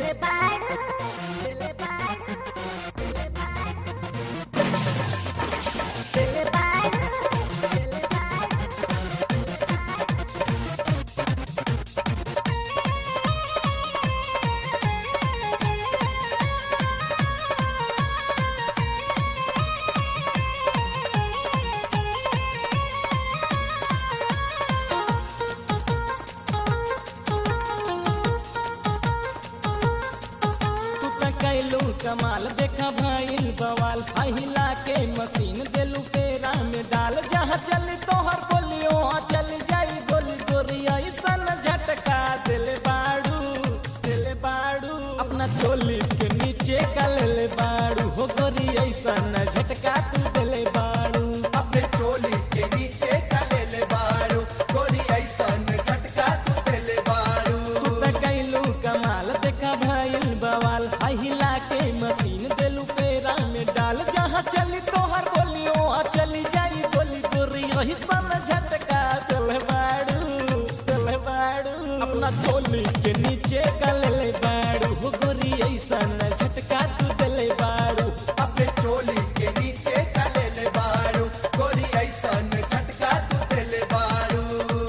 दिल बाड़ू दिल बाड़ू दिल बाड़ू दिल बाड़ू दिल बाड़ू तू त कैलू कमाल देखा भइल बवाल पहिला के मशीन देलू पेरा में डाल जहाँ चली तोहर बोलियो वहाँ चल जाई गोली गोरी ऐसन झटका दिल बाड़ू दिल बाड़ू अपना चोली के नीचे का ले बाड़ू हो गोरी ऐसन झटका तू दिल बाड़ू अपने चोली के नीचे का ले ले बारू गोरी ऐसन झटका तू देले बारू तू त कैलू कमाल देखा भइल बवाल पहिला के मशीन देलू पेरा में डाल जहाँ चली तोहर बोलियो वहाँ चली जाई गोली गोरी वही सन झटका दिल बाड़ू दिल बाड़ू अपना चोली के नीचे का ले बाड़ू हो गोरी ऐसन झटका तू दिल बाड़ू अपने चोली के नीचे का ले ले बारू गोरी ऐसन झटका तू देले बारू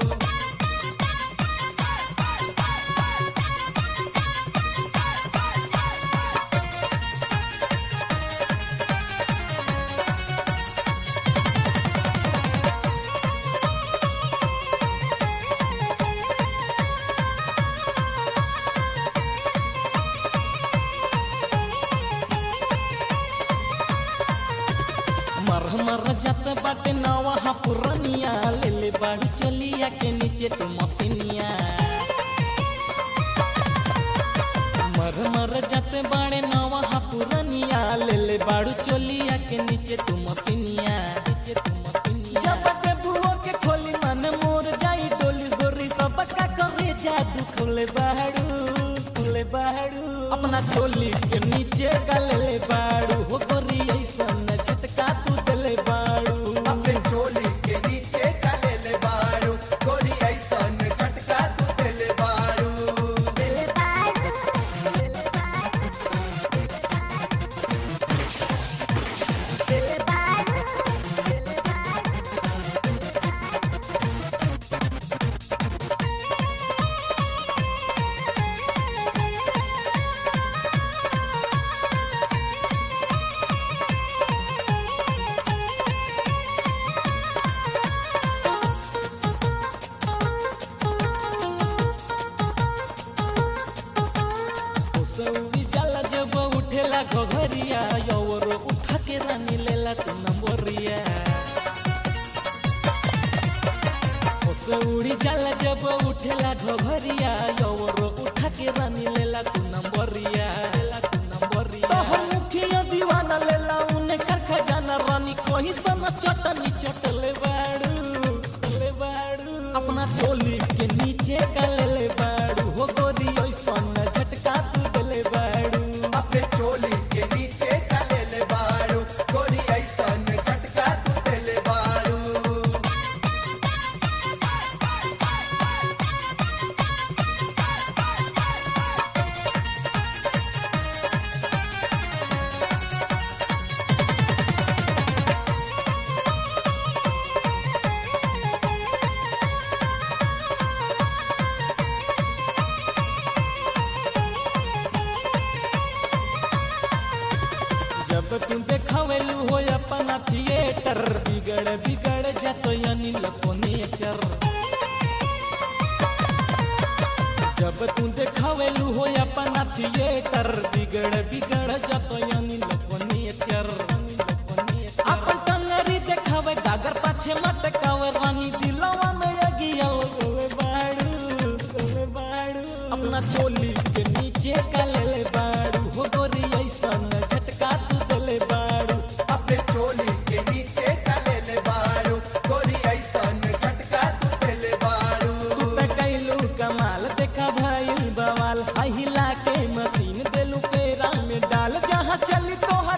मर मर जत बाटे नवा पुरनिया ले ले बाड़ू चलिया के नीचे तू मसीनिया मर मर जत बाड़े नवा पुरनिया ले ले बाड़ू चलिया के नीचे तू मसीनिया नीचे तू मसीनिया जब के बुओ के खोली मन मोर जाई डोली गोरी सब का करे जादू खोले बाड़ू खोले बाड़ू अपना चोली के नीचे का ले ले बाड़ू हो गोरी ऐसन झटका तू दिले बाड़ू अपने चोली के नीचे का ले ले बारू गोरी ऐसन झटका तू देले बारू दिल बाड़ू दिल बाड़ू दिल बाड़ू दिल बाड़ू सौरी जाला जब उठेला घघरिया यौर उठा के रानी लेला तू नंबरिया सौरी जाला जब उठेला घघरिया यौर उठा के रानी लेला तू नंबरिया लेला तू नंबरिया तोहर मुखिया दीवाना लेला उने कर खजाना रानी कोही सन चटनी चटले बाड़ू ले बाड़ू अपना चोली के नीचे का ले ले बाड़ू हो गोरी ऐसन झटका तू दिले बाड़ू अपने चोली के नीचे का ले ले बारू गोरी ऐसन झटका तू देले बारू जब तू देखावेलू हो अपना थिएटर बिगड़ बिगड़ जातो यानी लको नेचर जब तू देखावेलू हो अपना थिएटर बिगड़ बिगड़ जातो यानी लको नेचर अपन टंगरी देखावे गागर पाछे मटकावे रानी दिलवा में अगिया ओए बाड़ू ओए बाड़ू अपना चोली के नीचे का ले ले बाड़ू हो गोरी ऐसन झटका तू दिले बाड़ू अपने चोली के नीचे का ले ले बारू गोरी ऐसन झटका तू देले बारू तू त कैलू कमाल देखा भइल बवाल हिला के मशीन देलू पेरा में डाल जहाँ चली तोहर